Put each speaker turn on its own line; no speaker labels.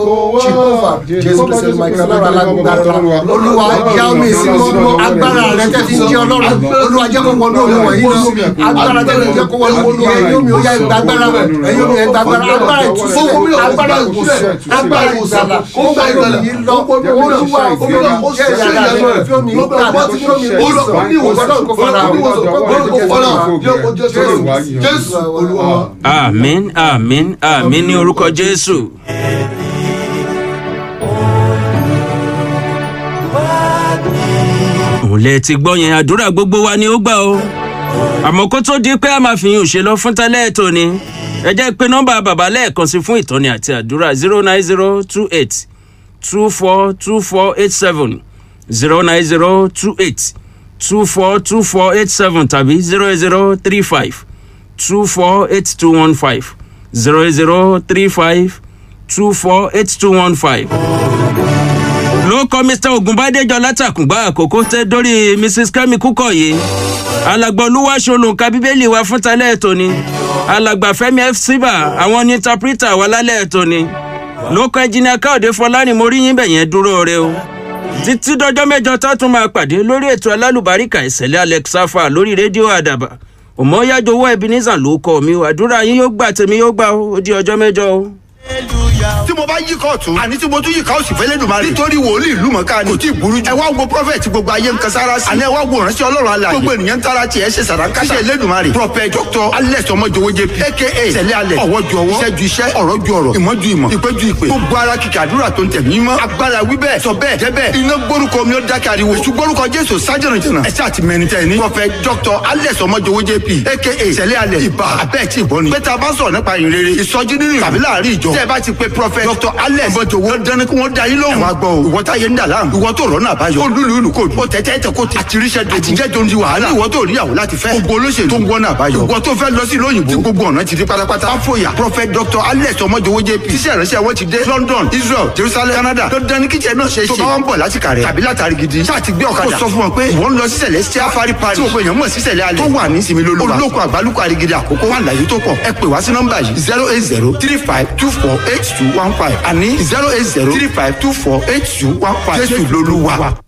Jehovah Jésù Kristi Michael Ọlọ́run alágbára olúwa já omi ìsinmi ọmọ agbára rẹ tẹ́ fi ń jẹ́ ọlọ́run olúwa jẹ́ kó wọnú omi wọ̀nyí lọ agbára tẹ́ fi ń jẹ́ kó wọnú omi ẹ̀yìn omi ó yá ìgbà agbára ẹ̀yìn omi ẹ̀gbà agbára agbára ìtúsílẹ̀ agbára ìwòsàn agbára ìgbàlà ó gba ìgbàlà yìí lọ olúwa fi omi jẹ́ ìyàrá rẹ fi omi gbà fi omi ìwòsàn ìwòsàn kò fara
Jésù olúwa.
àmín àmín àmín ní orúkọ jésù. òun lè ti gbọ́ yẹn àdúrà gbogbo wa ni ó gbà o àmọ́ kó tó di pé a máa fi yín òṣè lọ fún tẹ́lẹ̀ ètò ni ẹ jẹ́ pé nọ́mbà bàbá lẹ́ẹ̀kan sí fún ìtọ́ni àti àdúrà zero nine zero two eight two four two four eight seven zero nine zero two eight two four two four eight seven tàbí zero zero three five two four eight two one five zero zero three five two four eight two one five. ló kọ́ mr ogunbádéjọ látàkùngbà àkókò tẹ́ dórí mrs kemi kúkọ̀yé alàgbà olúwaṣolùkà bíbélì wa fún talẹ́ ètò ni alàgbà fẹmi f síbà àwọn ní tapita wà lálẹ́ ètò ni ló kọ́ ẹnjìnìà káòdé fọlárìn mo rí yín bẹ̀yẹn dúró re o títí dọjọ́ mẹ́jọ tá a tún máa pàdé lórí ètò alálùbáríkà ìṣẹ̀lẹ̀ alex safa lórí rédíò àdàbà òmòóyájowó ebenezer ló kọ mi o àdúrà yín yóò gbà tèmi yóò gbà o ó di ọjọ́ mẹ́jọ o.
tí mo bá yí kóòtù àní tí mo tún yí káòsì fẹ́lẹ́ dùn máa rí nítorí wòlíì ìlú mọ̀ká ni kò tí ì burú jù ẹ wá wo prọfẹ̀tì gbogbo ayé ń kan sára sí àní ẹ wá wo ìránṣẹ́ ọlọ́run alààyè gbogbo ènìyàn ń tara tiẹ̀ ṣe sàràǹkà ṣe Elédùmarè prọfẹ̀ dr alex ọmọjọwọ jp aka sẹlẹ alẹ ọwọ́ ju ọwọ́ iṣẹ́ ju iṣẹ́ ọ̀rọ̀ ju ọ̀rọ̀ ìmọ̀ ju ìmọ̀ ìpè ju ìpè gbogbo ara kìkì àdúrà tó ń tẹ̀ mí mọ́ agbára wí bẹ́ẹ̀ sọ bẹ́ẹ̀ jẹ́ bẹ́ẹ̀ iná gbórúkọ mi ó dákẹ́ ariwo èṣù gbórúkọ jésù sájẹ̀nà jẹ̀nà ẹ̀ṣẹ́ àti mẹ́rin tẹ̀ ní prọfẹ̀ dr alex ọmọjọwọ jp aka sẹlẹ alẹ ibà abẹ́ẹ̀ tí ì bọ́ ni pé tá a bá sọ̀rọ̀ nípa ìrere ìsọjí nínú tàbí láàrin ìjọ tẹ́ ẹ bá ti pe prọfẹ̀ dr alex ọmọjọwọ dání kí wọ́n da yín lóhùn. ẹ wá gbọ́ o ìwọ táyé ń dà láàmú ìwọ tó rọ́nà àbáyọ ó lùlù ìlú kò ó tẹ́tẹ́ tẹ kó àtiríṣẹ́ dogun àtijẹ́ tó ń di wàhálà ìwọ tó níyàwó láti fẹ́ gbogbo olóṣèlú tó ń wọ́nà àbáyọ ìwọ tó fẹ́ lọ sí ìlú òyìnbó tí gbogbo ọ̀nà ti di pátápátá fáfóyà prophet dr alex ọmọjọwọ jp tíṣẹ́ ìránṣẹ́ wọn ti dé london israel jerusalem canada tó dání kíjẹ náà ṣe é ṣe tó bá wọn bọ̀ láti kàrẹ́ tàbí látàrí gidi ṣáà ti gbé ọ̀kadà kó sọ fún wọn pé ìwọ ń lọ sí celestial fari pari tí gbogbo èèyàn mọ̀ sí sẹ̀lẹ̀ alẹ́ tó wà ní sinmi lóluwa olóko àgbálùkọ àrígidì àkókò wà láyé tó pọ̀ ẹ pè wá sí nọ́mbà yìí zero eight zero three five two four eight two one five àní zero eight zero three five two four eight two one five jésù lolúwa.